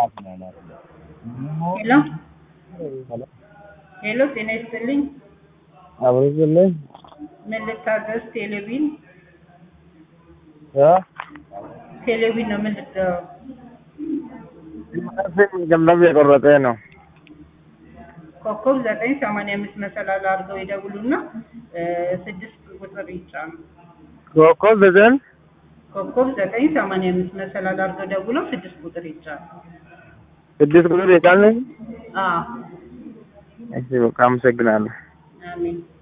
ሄሎ ሄሎ ጤና ይስጥልኝ። አብሮዝልኝ ምን ልታዘዝ? ቴሌቪዥን ቴሌቪዥን ነው። ምን ልትለው? ገንዘብ የቆረጠ ነው። ኮከብ ዘጠኝ ሰማንያ አምስት መሰላል አድርገው ይደውሉና ስድስት ቁጥር ይጫኑ። ኮከብ ዘጠኝ ኮከብ ዘጠኝ ሰማንያ አምስት መሰላል አድርገው ደውለው ስድስት ቁጥር ይጫኑ። ስድስት ቁጥር የጫነኝ። አዎ እሺ በቃ አመሰግናለሁ። አሜን።